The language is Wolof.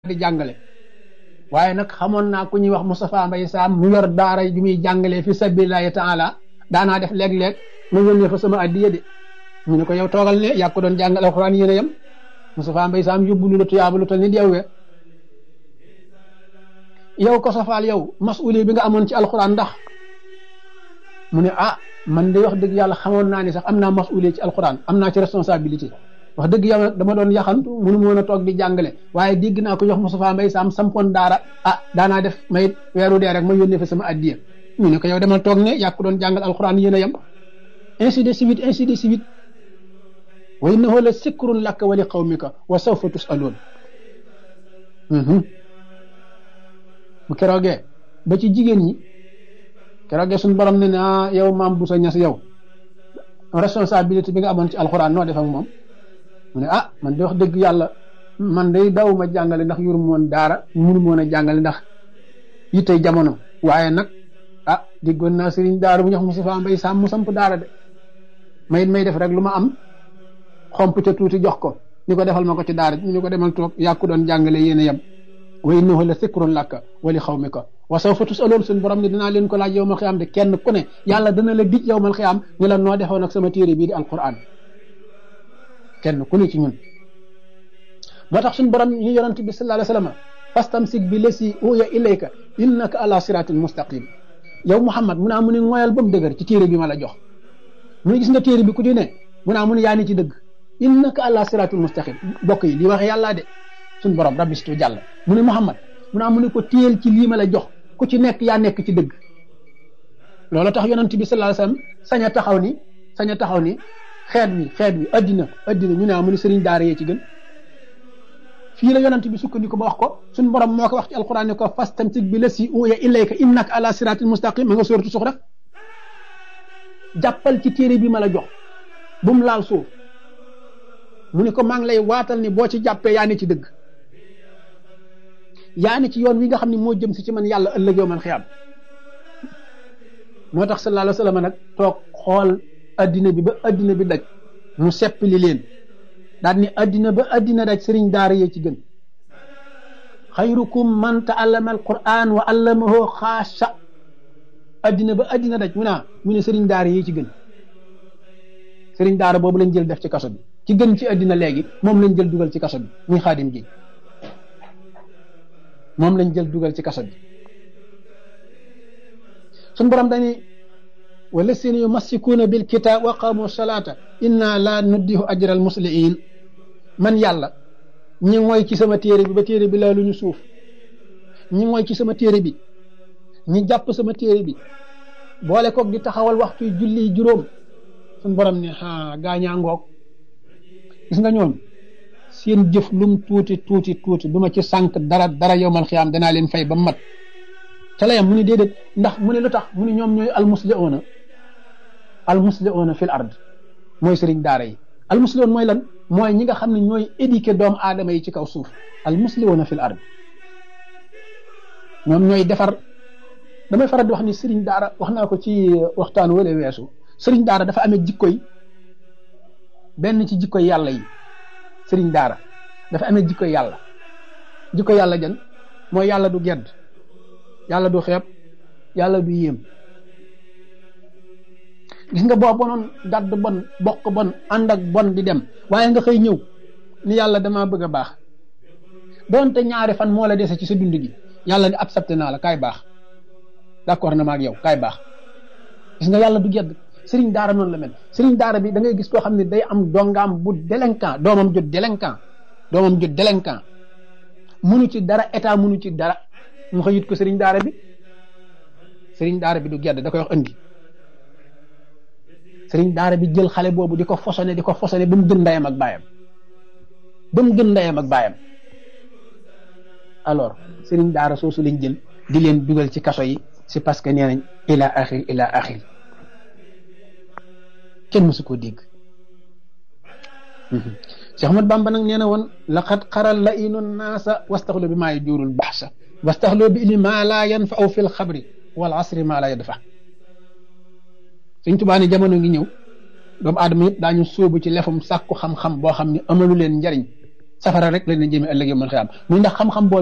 di jàngale waaye nag xamoon naa ku ñuy wax Moustapha Mbaye Sam mu yor daara ju muy jàngalee fi sabilillahi taala daanaa def léeg-léeg ma yónnee fa sama addiya de ñu ne ko yow toogal ne yaa ko doon jàngal alxuraan yéen a yem Moustapha Mbaye Sam yóbbu lu la tuyaaba lu tal nit yow we yow ko safaal yow masuli bi nga amoon ci alxuraan ndax mu ne ah man de wax dëgg yàlla xamoon naa ni sax am naa masuli ci alxuraan am naa ci responsabilité wax dëgg yàlla dama doon yaxantu munu ma woon a toog di jàngale waaye dégg naa ko jox Moustapha Mbaye Sam sampoon daara ah daanaa def may weeru dee rek ma yónnee fa sama addiya ñu ne ko yow demal toog ne yaa ko doon jàngal alxuraan yéen a yem ainsi de suite ainsi de suite wa innahu la sikrun laka wa li qawmika wa sawfa tusaloon bu keroogee ba ci jigéen ñi keroogee suñu borom ne na yow maam bu sa ñas yow responsabilité bi nga amoon ci alxuraan noo def ak moom mu ne ah man de wax dëgg yàlla man day daw ma jàngale ndax yuru moon daara munu moon a jàngale ndax yittey jamono waaye nag ah déggoon naa sëriñ daara bu ñox Moustapha Mbaye Sam mu samp daara de may may def rek lu ma am xomp ca tuuti jox ko ni ko defal ma ko ci daara ñu ni ko demal toog yàkku doon jàngale yéen a yem wa innahu la sikrun laka wa li xawmika wa sawfa tusaloon suñ borom ne dinaa leen ko laaj yowmal xiyaam de kenn ku ne yàlla dana la dij yowmal xiyaam ni la noo defoon ak sama téere bii di alquran kenn ku ne ci ñun moo tax suñ borom ñu yonent bi sallallahu alayhi wa sallam fastamsik bi lesi uya ilayka innaka ala siratin mustaqim yow Muhammad mu naa mu ne ngoyal ba mu dëgër ci téere bi ma la jox mu ne gis nga téere bi ku ci ne mu naa mu ne yaa ni ci dëgg innaka ala siratul mustaqim bokk yi li waxe yàllaa de suñ borom rabbi situ jàll mu ne Muhammad mu naa mu ne ko téel ci lii ma la jox ku ci nekk yaa nekk ci dëgg loolu tax yonent bi sallallahu alayhi wasallam sañ a taxaw ni sañ a taxaw ni xeet wi xeet wi addina addina ñu ne mu ne sëriñ daara yee ci gën fii la yonent bi sukkandiku ba wax ko suñ borom moo ko wax ci alquran ne ko fastamsik bi lasi uya ilayka innaka ala siratil mustaqim ma nga sóoratu suux rek jàppal ci téere bi ma la jox bu mu laal suuf mu ne ko maa ngi lay waatal ni boo ci jàppee yaa ne ci dëgg yaa ne ci yoon wi nga xam ne moo jëm si ci man yàlla ëllëg yow man xiyaam moo tax sallallahu alayhi wa sallam nag toog xool addina bi ba addina bi daj mu seppali leen daal ni addina ba addina daj sëriñ daara yee ci gën xayrukum man taallama alquran wa allamahu xaasa addina ba addina daj mu naa mu ne sëriñ daara yee ci gën sëriñ daara boobu lañ jël def ci kaso bi ci gën ci addina léegi moom lañ jël dugal ci kaso bi muy xaadim ji moom lañ jël dugal ci kaso bi suñ borom dañuy wala seen yumassikuuna bil kitaab wa qaamu salaata inna la nuddihu ajral musliin man yàlla ñi mooy ci sama téere bi ba téere bi laa lu ñu suuf ñi mooy ci sama téere bi ñi jàpp sama téere bi boole koog di taxawal waxtu julli juróom suñ borom ne a gaañaa ngoog gis nga ñoom seen jëf lum tuuti tuuti tuuti du ma ci sànq dara dara yowmal xiyaam danaa leen fay ba mat ca la yam mu ne déedéet ndax mu ne lu tax mu ne ñoom ñooy almusliuna almusliuna fil ard mooy sëriñ daara yi almusliun mooy lan mooy ñi nga xam ne ñooy éduquer doomu aadama yi ci kaw suuf almusliuna fil ard ñoom ñooy defar damay faral di wax ni sëriñ daara wax naa ko ci waxtaan wala weesu sëriñ daara dafa amee jikkoy benn ci jikkoy yàlla yi sëriñ daara dafa amee jikko yàlla jikko yàlla jan mooy yàlla du gedd yàlla du xeeb yàlla du yéem gis nga boo bonoon dadd bon bokk bon ànd ak bon di dem waaye nga xëy ñëw ni yàlla damaa bëgg a baax doonte ñaari fan moo la dese ci sa dund gi yàlla ni accepté naa la kaay baax d'accord na ma ak yow kaay baax gis nga yàlla du gedd sëriñ daara noonu la mel sëriñ daara bi da ngay gis koo xam ne day am dongaam bu délinquant doomam jot délinquant doomam jot délinquant munu ci dara état munu ci dara mu xëyit ko sëriñ daara bi sëriñ daara bi du gedd da koy wax andi sëriñ daara bi jël xale boobu di ko fosone di ko fosone ba mu gën ndeyam ak baayam ba mu gën ndeyam ak baayam alors sëriñ daara soosu lañ jël di leen dugal ci kaso yi c'est parce que nee nañ ila axir ila axir kenn mësu koo dégg Cheikh Ahmad Bamba nag nee na woon laqad xaral la inu naasa wastaxlu bi maa yajurul baxsa wastaxlu bi ilmi maa laa yanfau fi lxabri wal asri maa laa yadfa Sëñ Tuubaa ne jamono ngi ñëw doomu aadama yëpp daañu sóobu ci lefum sàkku xam-xam boo xam ne amalu leen njariñ safara rek lañ leen jëmee ëllëg yow mën xëy am muy ndax xam-xam boobu